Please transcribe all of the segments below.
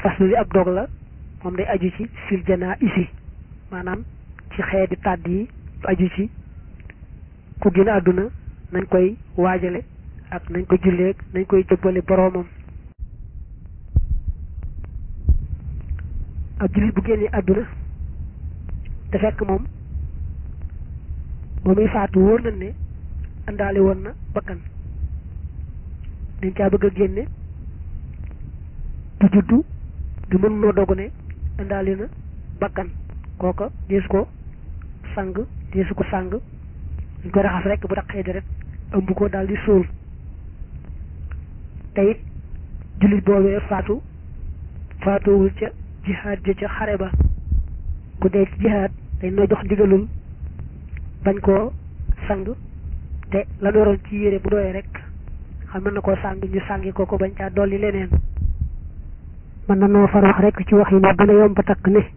faslu li ab dog la moom day aju ci fil janaa isi maanaam ci xeeti tàdd yi aju ci ku génn àdduna nañ koy waajale ak nañ ko julleeg nañ koy jëbbale boroomam ab jullit bu génnee àdduna te fekk moom ba muy faatu wóor nañ ne àndaale woon na bakkan dañ caa bëgg a génne du juddu du mën noo dogu ne àndaale na bakkan kooka deesu ko sang deesu ko sang dañ ko raxas rek bu taqee deret ëmb ko daal di suul te it jullit boobee faatu faatuwul ca jihaad ja ca xare ba ku dee ci jihaad dañ noo jox ndigalul bañ koo sang te la noroon ci yére bu doyee rek xam mën na koo sang ñu sangi ko ko bañ caa dolli leneen mën na noo far wax rek ci wax yi ne gën a yomb takk ne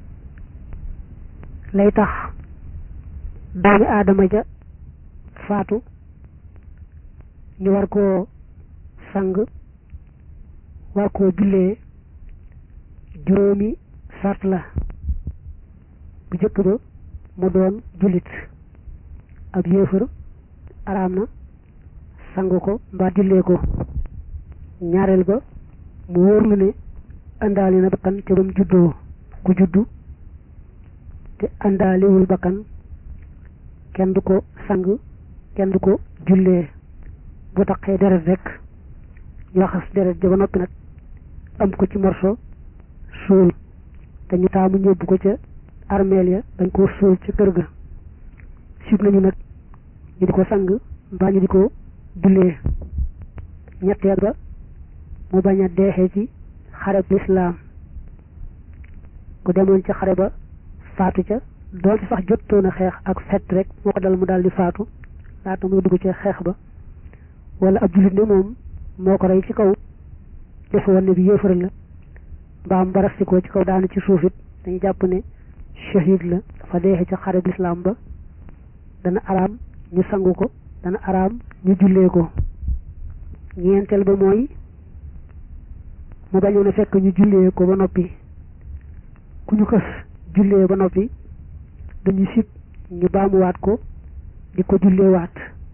lay tax doomi aadama ja faatu ñu war koo sang war koo jullee juróomi sart la bu jëkk ba mu doon jullit ab yéefar araam na sang ko mbaa jullee ko ñaareel ba mu wóor lu ne àndaali na bakkan ca bam juddoo ku juddu te àndaaliwul bakkan kenn du ko sang kenn du ko jullee bu taqee deret rek laxas deret ja ba noppi nag am ko ci morso suul te ñu taamu ñëbbu ko ca armeel ya dañ koo suul ca kër ga sib nañu nag ñu di ko sang mbaa ñu di ko jullee ñetteel ba mu bañ a deexee ci xareb lislaam ku demoon ca xare ba faatu ca doon ci sax jottoon a xeex ak fett rek moo ko dal mu daal di faatu laata muy dugg ca xeex ba wala ab jullit ne moom moo ko rey ci kaw defe woon ne bi yéefar la mbaam barastikoo ci kaw daanu ci suuf it dañu jàpp ne shahid la dafa deexe ca xareb lislaam ba dana araam ñu sangu ko dana araam ñu jullee ko ñeenteel ba mooy mu bañoon a fekk ñu jullee ko ba noppi ku ñu xës jullee ba noppi dañu sib ñu baamuwaat ko di ko julleewaat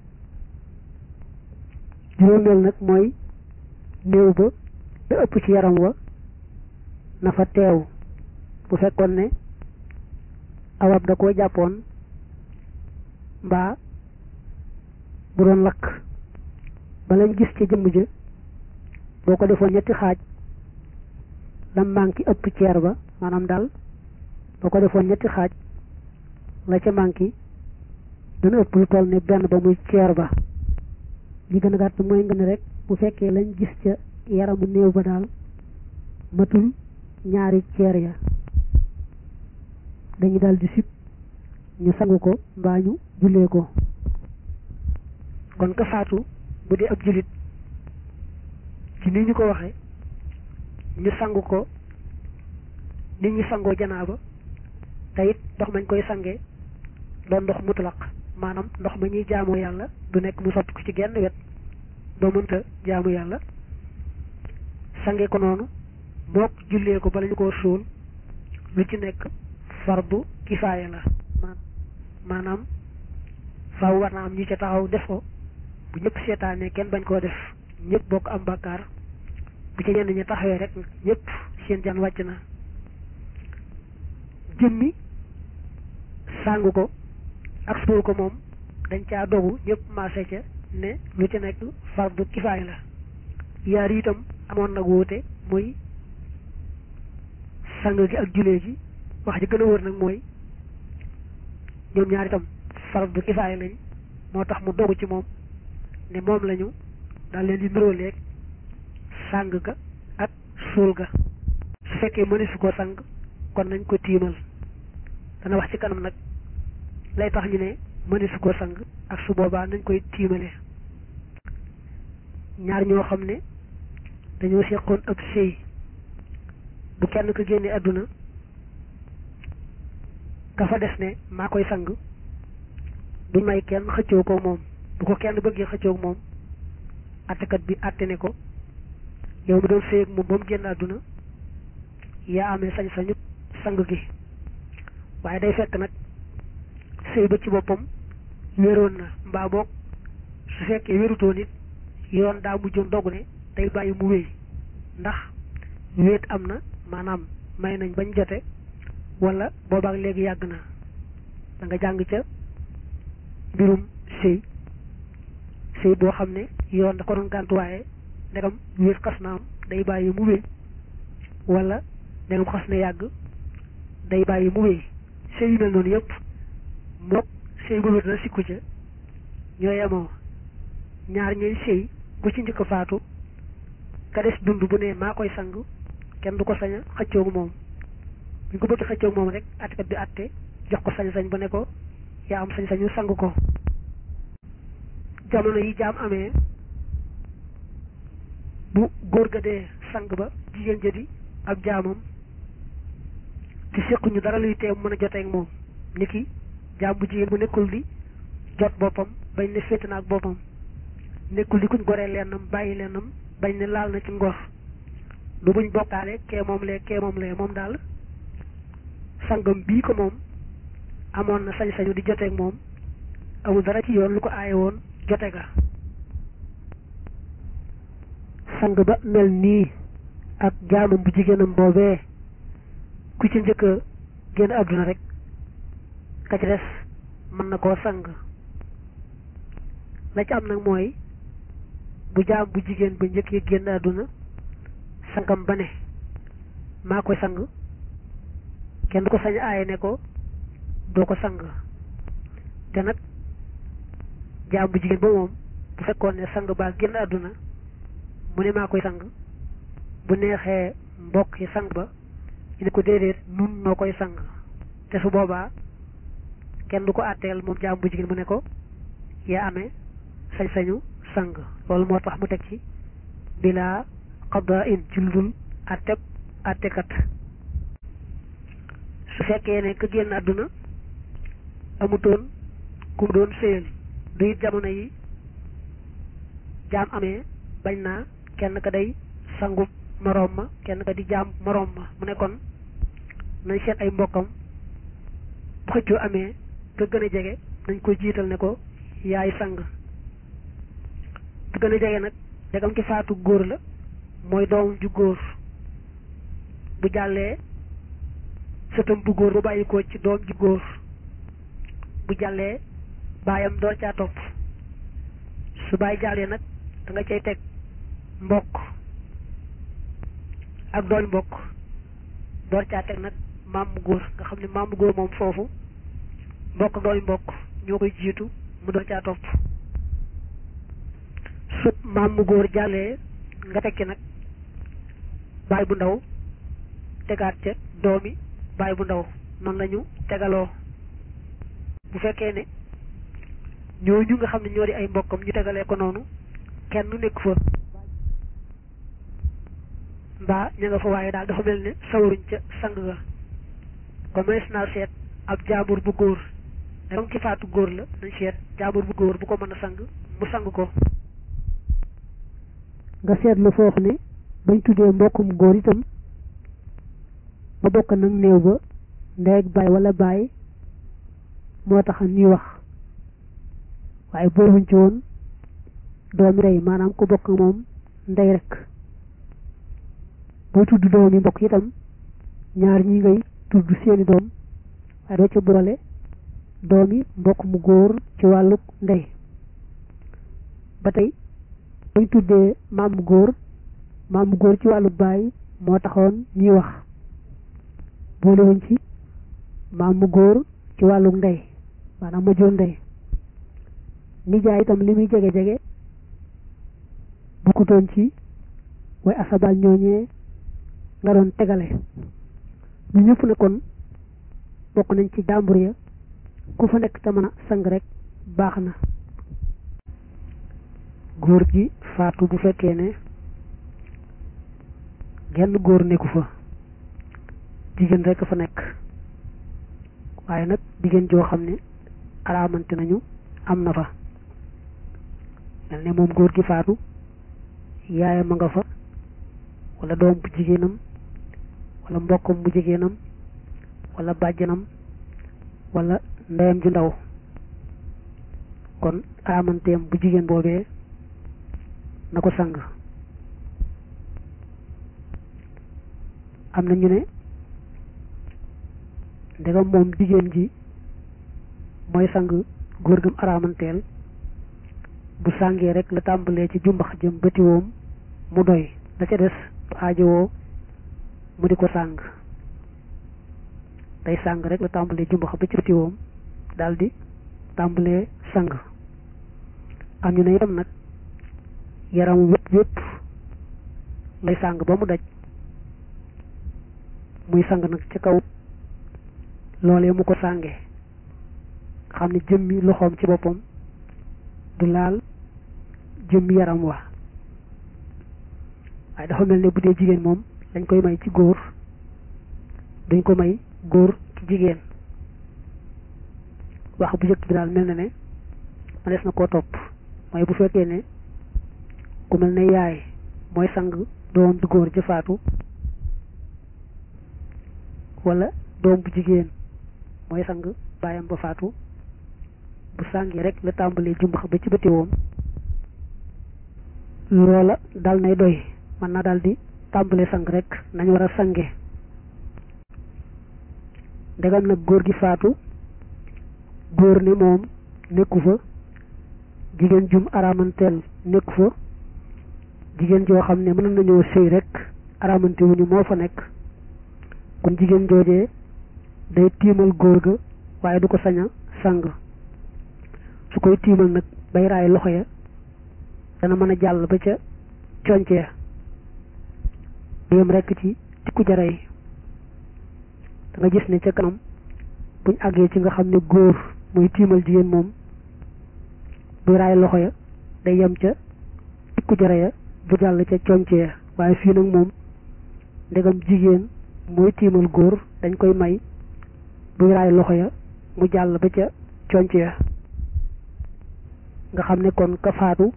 juróomeel nag mooy néew ba da ëpp ci yaram wa na fa teew bu fekkoon ne awab da koo jàppoon mbaa bu doon lakk ba lañ gis ci jëmm ja boo ko defoon ñetti xaaj lam manqué ëpp ceer ba maanaam daal boo ko defoon ñetti xaaj la ca manqué dana ëpp lu toll ne benn ba muy ceer ba li gën a gàtt mooy nga ne rek bu fekkee lañ gis ca yaramu néew ba daal matul ñaari ceer ya dañu daal di sib ñu sangu ko mbaa ñu jullee ko kon ka faatu bu dee ab jullit ci ni ñu ko waxee ñu sangu ko nit ñi sangoo janaaba te it ndox mañ koy sangee doon ndox mutlaq maanaam ndox ma ñuy jaamoo yàlla du nekk mu sotti ko ci genn wet doo mënta jaamu yàlla sange ko noonu mook jullee ko bala ñu koo suul lu ci nekk fardu kifaaya la maanaam faaw war na am ñu ca taxaw def ko bu ñëpp seetaanee kenn bañ koo def ñëpp bokk am bàkkaar bu ci ñenn ñi taxawee rek ñëpp seen jan wàcc na jëmmi sàngu ko ak suul ko moom dañ caa dogu ñëpp maase ca ne lu ci nekk fardu kifaaya la yaar itam amoon nag wuute muy sang gi ak julee gi wax ji gën a wër nag mooy ñoom ñaar itam fardu kifaaya lañ moo tax mu dogu ci moom ne moom lañu daal leen di niróoleeg sang ga ak suul ga su fekkee mënesu ko sang kon nañ ko tiimal dana wax ci kanam nag lay tax ñu ne mënesu ko sang ak su boobaa nañ koy tiimale ñaar ñoo xam ne dañoo seqoon ab sëy bu kenn ko génne àdduna ka fa des ne maa koy sang duñ may kenn xëccoo ko moom bu ko kenn bëggee xëccoo moom attekat bi atte ne ko yow mi doon sëy ak moom ba mu génn àdduna yaa amee sañ-sañu sang gi waaye day fekk nag sëy ba ci boppam wéroon na mbaa boog su fekkee wérutoon it yoon daa mujjoon dogu ne day bàyyi mu wéy ndax wéet am na maanaam may nañ bañ jote wala boobaak léegi yàgg na da nga jàng ca mbirum sëy sëy boo xam ne yoon da ko doon gàntu waaye ndegam wéet xas na am day bàyyi mu wéy wala ndegam xas na yàgg day bàyyi mu wéy sëy yu mel noonu yëpp mook sëy bu wér na sikku ca ñoo yemoo ñaar ñooy sëy ku ci njëkk faatu ka des dund bu ne maa koy sang kenn du ko sañ a xëccoogu moom bu ñu ko bëgg xëccoogu moom rek attekat bi atte jox ko sañ-sañ ba ne ko yaa am sañ-sañu sang ko jamono yi jaam amee bu góor ga dee sang ba jigéen ja di ab jaamam te séquñu dara luy teew mën a joteeg moom niki jaam bu jigéen bu nekkul di jot boppam bañ ne féete na ak boppam nekkul di kuñ goree lennam bàyyi lennam bañ ne laal na ci ngor du buñ bokkaale kee moom lee kee moom lee moom daal sangam bii ko moom amoon na sañ-sañu di joteeg moom amul dara ci yoon lu ko aaye woon jote ga sang ba mel nii ak jaamam bu jigéenam boobee ku ci njëkk a génn àdduna rek ka ci des mën na koo sang la ci am nag mooy bu jaam bu jigéen ba njëkk yi génn àdduna sangam ba ne maa koy sang kenn du ko sañ aaye ne ko doo ko sang te nag jaam bu jigéen ba moom bu fekkoon ne sang baa génn àdduna mu ne maa koy sang bu neexee mbokk yi sang ba ñu ne ko déedéet nun noo koy sang te su boobaa kenn du ko àtteel moom jaam bu jigéen mu ne ko yaa amee sañ-sañu sang loolu moo tax mu teg ci bilaa xadda in ci lu dul àtteb àttekat su fekkee ne ka génn àdduna amutoon ku mu doon séyal du it jamono yi jaam amee bañ naa kenn ka day sangu moroom ma kenn ka di jaam moroom ma mu ne kon nañ seet ay mbokkam bu xëccoo amee ka gën a jege nañ ko jiital ne ko yaay sang bu gën a jege nag jegam ki faatu góor la mooy doom ju góor bu jàllee sëtam bu góor ba bàyyi ko ci doom ju góor bu jàllee baayam door caa topp su baay jàllee nag da nga cay teg mbokk ak doon mbokk door caa teg nag maam mu góor nga xam ne maam mu góor moom foofu mbokk ak doon mbokk ñoo koy jiitu mu door caa topp su maam mu góor jàllee nga tekki nag baay bu ndaw tegaat ca doomi baay bu ndaw noonu la ñu tegaloo bu fekkee ne ñooñu nga xam ne ñoo di ay mbokkam ñu tegalee ko noonu kenn nekk fa mbaa ña nga fa waaye daal dafa mel ne sawaruñ ca sang ga kon mënees naa seet ab jaambur bu góor dagam ki faatu góor la nañ seet jaambur bu góor bu ko mën a sang mu sang ko nga seetlu foofu ne bañ tuddee mbokkum góor itam ba bokk nag néew ba ndey ak baay wala baay moo tax ñuy wax waaye booluñ ci woon doomi ndey maanaam ku bokk moom ndey rek boo tudd doomi mbokk itam ñaar ñi ngay tudd seeni doom waaye doo ca boole doomi mbokk mu góor ci wàllu ndey ba tey bañ tuddee maam mu góor maam mu góor ci wàllu baay moo taxoon ñuy wax boolewuñ ci maam mu góor ci wàllu ndey maanaam ma joon ndey nijaay itam li muy jege jege bokkutoon ci way asabal ñooñee nga doon tegale ñu ñëpp ne kon bokk nañ ci jàmbur ya ku fa nekk te mën a sang rek baax na góor gi faatu bu fekkee ne genn góor nekku fa jigéen rek fa nekk waaye nag jigéen joo xam ne araamante nañu am na fa mel ne moom góor gi faatu yaayam a nga fa wala doom bu jigéenam wala mbokkam mu jigéenam wala bàjjanam wala ndeyam ju ndaw kon aramanteem bu jigéen boobee na ko sang am na ñu ne ndegam moom jigéen ji mooy sang góor gam aramanteel bu sàngee rek la tàmbalee ci jumbax jëm bëtiwoom mu doy la ca des du aajowoo mu di ko sàng day sàng rek la tàmbalee jumbax ba ci bëtiwoom daldi tàmbalee sang am ñu ne itam nag yaram wépp wépp lay sàng ba mu daj muy sang nag ci kaw loolee mu ko sàngee xam ne jëmmi loxoom ci boppam du laal jëmmi yaram wa waaye dafa mel ne bu dee jigéen moom dañ koy may ci góor duñ ko may góor ci jigéen wax bu jëkk bi daal mel na ne ma des na koo topp mooy bu fekkee ne ku mel ne yaay mooy sang doom bu góor ja faatu wala doom bu jigéen mooy sang baayam ba faatu bu sàngi rek la tàmbalee jumbax ba ci bëtiwoom loola dal nay doy mën na daal di tàmbalee sang rek nañ war a sange ndegam nag góor gi faatu góor ne moom nekku fa jigéen jum aramanteel nekku fa jigéen joo xam ne mën nañoo sëy rek aramante wuñu moo fa nekk kon jigéen joojee day tiimal góor ga waaye du ko sañ a sang su koy tiimal nag bay raay loxo ya dana mën a jàll ba ca conce ya yem rekk ci tikku jara yi da nga gis ne ca kanam buñ àggee ci nga xam ne góor muy tiimal jigéen moom buy raay loxo ya day yem ca tikku jara ya bu jàll ca conce ya waaye fii nag moom ndegam jigéen mooy tiimal góor dañ koy may buy raay loxo ya mu jàll ba ca conce ya nga xam ne kon ka faatu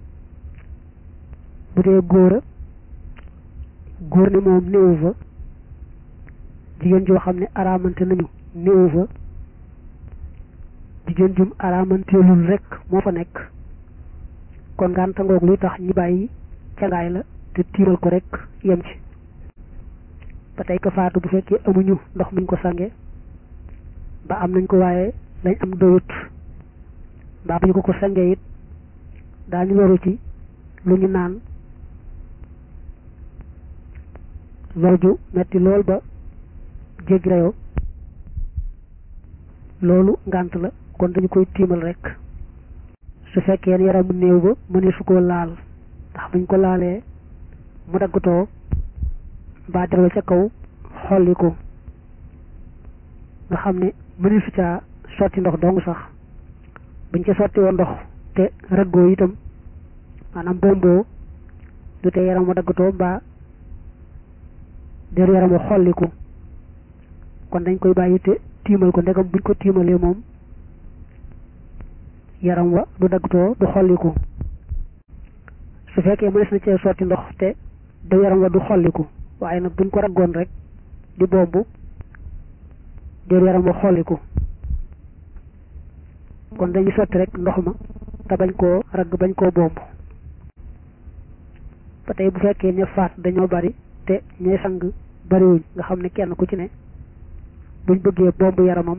bu dee góora góor ne moom néewu fa jigéen joo xam ne araamante nañu néewu fa jigéen jum araamanteelul rek moo fa nekk kon ngànta ngoog luy tax ñi bàyyi cangaay la te tiimal ko rek yem ci ba tey ka faatu bu fekkee amuñu ndox muñ ko sange ba am nañ ko waaye lañ am doyut mbaa bu ñu ko ko sangee it daañu loru ci lu ñu naan lor ju metti lool ba jéggi rayoo loolu ngànt la kon dañu koy tiimal rek su fekkee ne yaramu néew ba mëne su ko laal ndax buñ ko laalee mu daggatoo mbaa dara ca kaw xolli ko nga xam ne mëne su caa sotti ndox dong sax buñ ca sotti woon ndox te raggoo itam maanaam bomboo du te yaram wa daggatoo mbaa der yaram wa xolliku kon dañ koy bàyyi te tiimal ko ndegam buñ ko tiimalee moom yaram wa du daggatoo du xolliku su fekkee mënees na cee sotti ndox te der yaram wa du xolliku waaye nag buñ ko raggoon rek di bomb der yaram wa xolliku kon dañuy sotti rek ndox ma te bañ koo ragg bañ koo bomb ba tey bu fekkee ña faat dañoo bari te ñooy sang bariwuñ nga xam ne kenn ku ci ne buñ bëggee bomb yaramam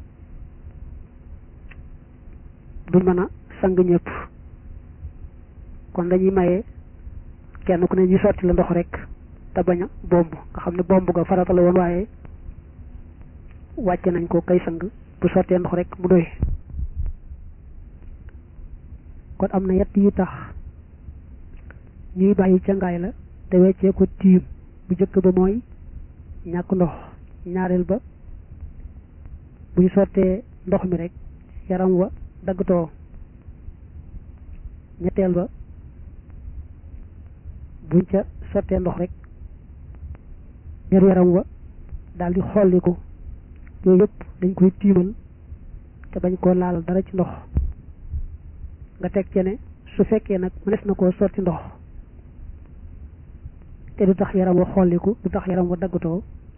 duñ mën a sang ñëpp kon dañuy maye kenn ku ne ñu sotti la ndox rek te bañ a bomb nga xam ne bomb ga farata la woon waaye wàcce nañ ko kay sang bu sottee ndox rek mu doy kon am na yett yu tax ñuy bàyyi cangaay la te weccee ko tiim bu njëkk ba mooy ñàkk ndox ñaareel ba bu ñu sottee ndox mi rek yaram wa daggatoo ñetteel ba buñ ca sottee ndox rek der yaram wa daal di xolliku yooyu yëpp dañ koy tiimal te bañ koo laal dara ci ndox nga teg ci ne su fekkee nag mënees na koo sotti ndox te du tax yaram wa xolliku du tax yaram wa daggatoo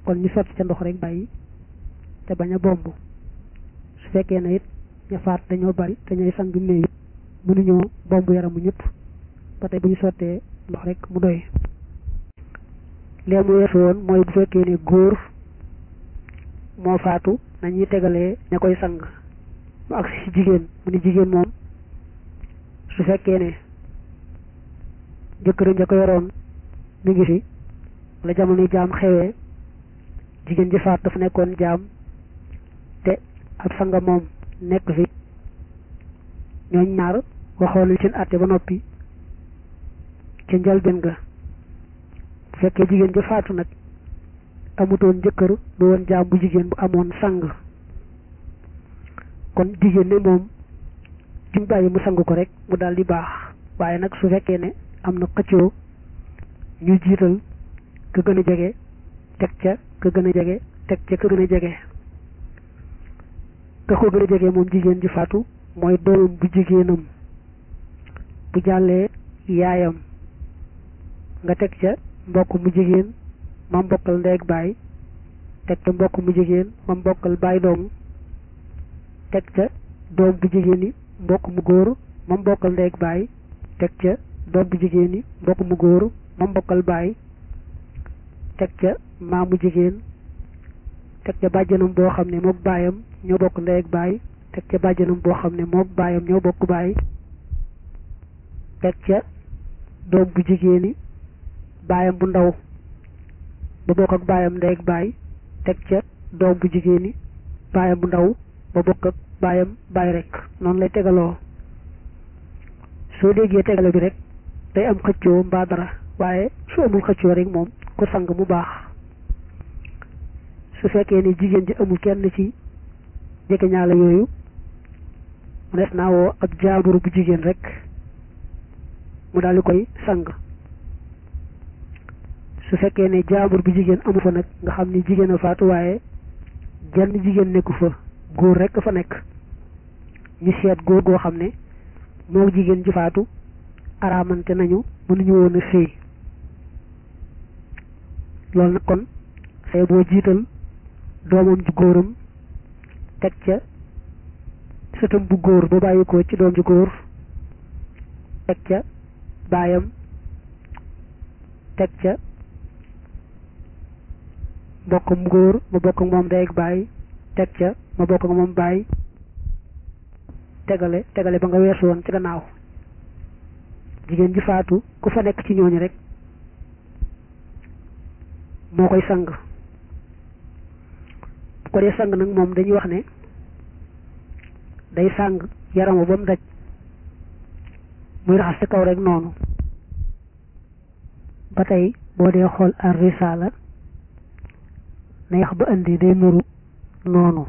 kon ñu sotti ca ndox rek bàyyi te bañ a bomb su fekkee ne it ña faat dañoo bari te ñooy sang néew it mënuñoo bomb yaramu ñëpp ba tey bu ñu sottee ndox rek mu doy lee mu weesu woon mooy bu fekkee ne góor moo faatu nañuy tegalee ña koy sang mu agsi ci jigéen mu ne jigéen moom su fekkee ne jëkkëram ja ko yoroon mi ngi fi wala jamono jaam xewee jigéen ji faat dafa nekkoon jaam te ab sanga moom nekk fi ñooñ ñaar waxoon nañ seen àtte ba noppi ca njëlbéen ga bu fekkee jigéen ja faatu nag amutoon jëkkër du woon jaam bu jigéen bu amoon sang kon jigéen ne moom duñ bàyyi mu sang ko rek mu daal di baax waaye nag su fekkee ne am na xëccoo ñu jiital ka gën a jege teg ca ka gën a jege teg ca ka gën a jege ka ko gën a jege moom jigéen ji faatu mooy doomam bu jigéenam bu jàllee yaayam nga teg ca mbokk mu jigéen ma mbokkal ndeeg baay teg ca mbokk mu jigéen ma mbokkal baay doom teg ca doom bu jigéen yi mbokk mu góor ma mbokkal ndeeg baay teg ca doom bu jigéen yi mbokk mu góor ma mbokkal baay teg ca maamu jigéen teg ca bàjjanam boo xam ne mook baayam ñoo bokk ndey ak baay teg ca bàjjanam boo xam ne mook baayam ñoo bokk baay teg ca doom bu jigéen yi baayam bu ndaw ba bokk ak baayam ndey ak baay teg ca doom bu jigéen yi baayam bu ndaw ba bokk ak baayam baay rek noonu lay tegaloo soo déggee tegale bi rek day am xëccoo mbaa dara waaye su amul xëccoo rek moom ku sang mu baax su fekkee ne jigéen ji amul kenn ci jege ñaala yooyu mu des naa woo ab jaaburu bu jigéen rek mu daal di koy sang su fekkee ne jaabur bu jigéen amu fa nag nga xam ni jigéen a faatu waaye jenn jigéen nekku fa góor rek fa nekk ñu seet góor goo xam ne moo jigéen ji faatu araamante nañu mënuñu woon a sëy loolu nag kon say boo jiital doomam ju góoram teg ca sëtam bu góor ba bàyyi ko ci doom ju góor teg ca baayam teg ca mbokkam góor ma bokk ak moom day ak baay teg ca ma bokk ak moom baay tegale tegale ba nga weesu woon ci gannaaw jigéen ji faatu ku fa nekk ci ñooñu rek moo koy sang bu ko dee sang nag moom dañuy wax ne day sang yaramu ba mu daj muy raxas ci kaw rek noonu ba tey boo dee xool ar risala na yax ba indi day nuru noonu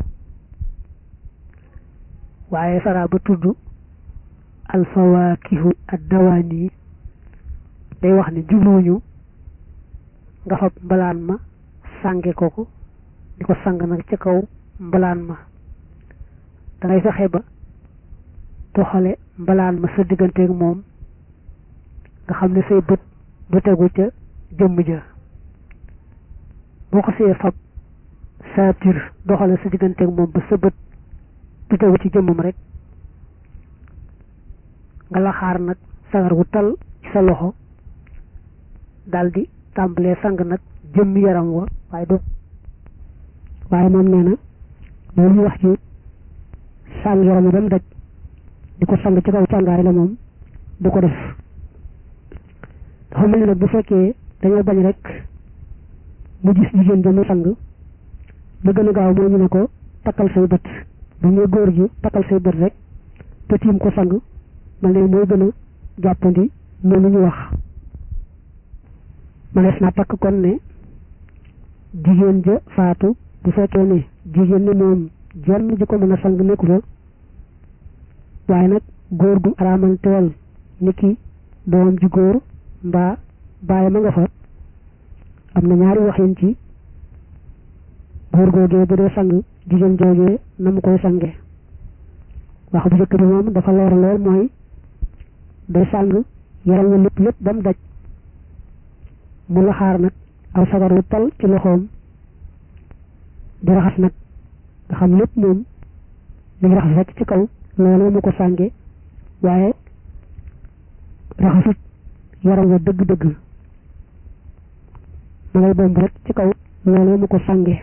waaye sara ba tudd alfawaakihu ad dawaani day wax ne jubluwuñu nga fab mbalaan ma sànge ko ko di ko sang nag ca kaw mbalaan ma dangay fexe ba toxale mbalaan ma sa digganteeg moom nga xam ne say bët du tegu ca jëmm ja boo ko see fab saatir doxale sa digganteeg moom ba sa bët du tegu ci jëmmam rek nga la xaar nag sagar wu tal ci sa loxo daldi tàmbalee sang nag jëmmi yaram wa waaye do waaye moom nee na loolu ñu wax ci sang yaram ba mu daj di ko sang ci kaw càngaay la moom du ko def dafa mel ni nag bu fekkee dañoo bañ rek mu gis jigéen ja mu sang ba gën a gaaw moo ñu ne ko takkal say bët bu ñuy góor gi takkal say bët rek te tiim ko sang mel ne mooy gën a jàppandi noonu ñu wax manees naa takk kon ne jigéen ja faatu bu fekkee ne jigéen ne moom jenn ji ko mën a sang nekku fa waaye nag góor gu araamanteel ni ki doomam ji góor mbaa bàyyi ma nga fa am na ñaari waxin ci góor googee bu dee sang jigéen joogee na mu koy sange wax bu jëkk bi moom dafa leer lool mooy day sang yaram wa lépp lépp ba mu daj mu la xaar nag aw sagar wu tal ci loxoom di raxas nag nga xam lépp moom li ngi raxas rek ci kaw loolu mu ko sànge waaye raxasut yaram wa dëgg-dëgg ma ngay bomb rek ci kaw loolu mu ko sànge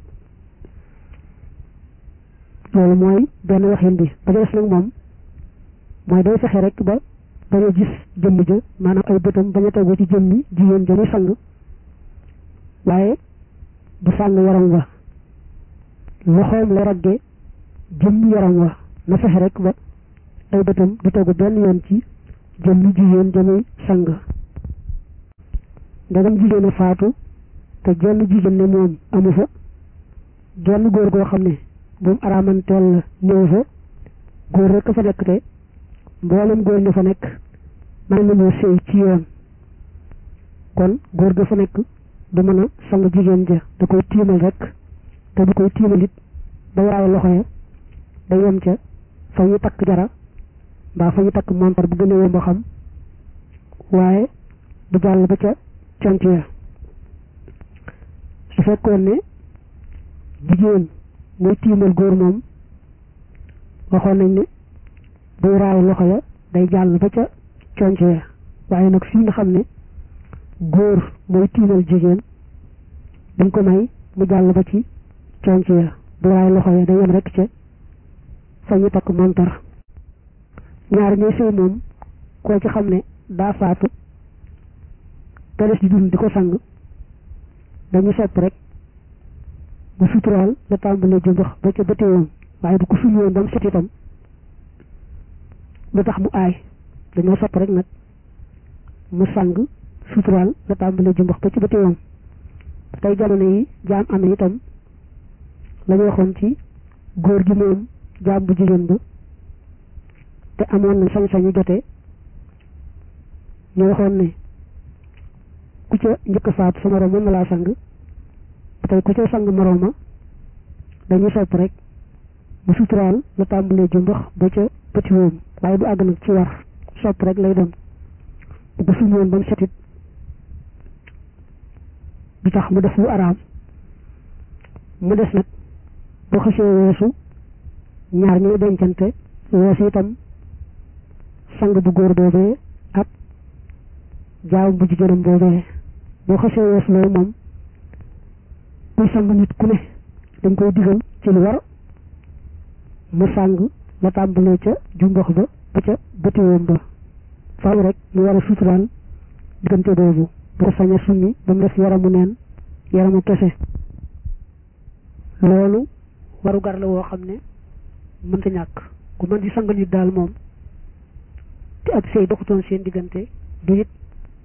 loolu mooy benn waxin bi ba des nag moom mooy day fexe rek ba bañ a gis jëmm ja maanaam ay bëtam bañ a tegu ci jëmmi jigéen ja muy sang waaye du sàng yaram wa loxoom la ragge jëmmi yaram wa na fexe rek ba ay bëtam du tegu benn yoon ci jëmmi jigéen ja muy sang ndegam jigéen a faatu te jenn jigéen ne moom amu fa genn góor goo xam ne moom araamanteel la ñëw fa góor rek a fa nekk te mboolem góor ñi fa nekk mën nañoo sëy ci yoon kon góor ga fa nekk du mën a sang jigéen ja da koy tiimal rek te du koy tiimal it ba waaye loxo ya da yem ca fa ñu takk jara mbaa fa ñu takk montar bu gën a yomb a xam waaye du jàll ba ca conc ya su fekkoon ne jigéen muy tiimal góor moom waxoon nañ ne buy raay loxo ya day jàll ba ca conc ya waaye nag fii nga xam ne góor mooy tiimal jigéen dañ ko may mu jàll ba ci conc ya buy raay loxo ya day yem rek ca fa ñu takk montar ñaar ñooy sëy moom koo ci xam ne daa faatu te des di dund di ko sang dañu sopp rek bu suturaal la tàmbalee jëmbax ba ca bëtéwoon waaye bu ko suñu woon ba mu set itam lu tax mu aay dañoo sopp rek nag mu sang suturaal la tàmbalee jëmbax ba ca bëtéwoon tey jamono yi jaam amee itam la ñu waxoon ci góor gi moom jaam bu jigéen ba te amoon na sañ-sañu jotee ñu waxoon ne ku ca njëkk faatu sa moroom mën na laa sang tey ku ca sang moroom ma dañuy sopp rek bu suturaal la tàmbalee jumbax ba ca petit woom waaye du àgg nag ci war sopp rek lay doon bu ko suñu woon ba mu setit du tax mu def lu araam mu des nag boo xasee weesu ñaar ñuy dencante weesu itam sang bu góor boobee ak jaam bu jigéenam boobee boo xasee weesu loolu moom kuy sang nit ku ne dañ koy digal ci lu war mu sang la tàmbalee ca jumbox ba ba ca bëtiwoom ba faaw rek mu war a suturaal diggante boobu bu ko sañ a summi ba mu def yaramu neen yaramu kese loolu waru gar la woo xam ne mënta ñàkk ku mën di sang nit daal moom te ak sëy doxutoon seen diggante du it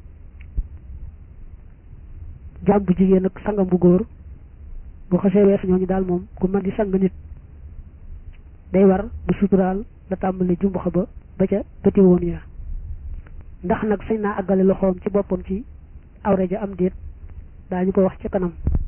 jaam bu jigéen ak sangam bu góor bu xasee weesu ñooñu daal moom ku mën di sang nit day war bu suturaal la tàmbali jumbaxa ba ba ca bëti woon ya ndax nag sañ naa àggale loxoom ci boppam ci awre ja am déet daañu ko wax ca kanam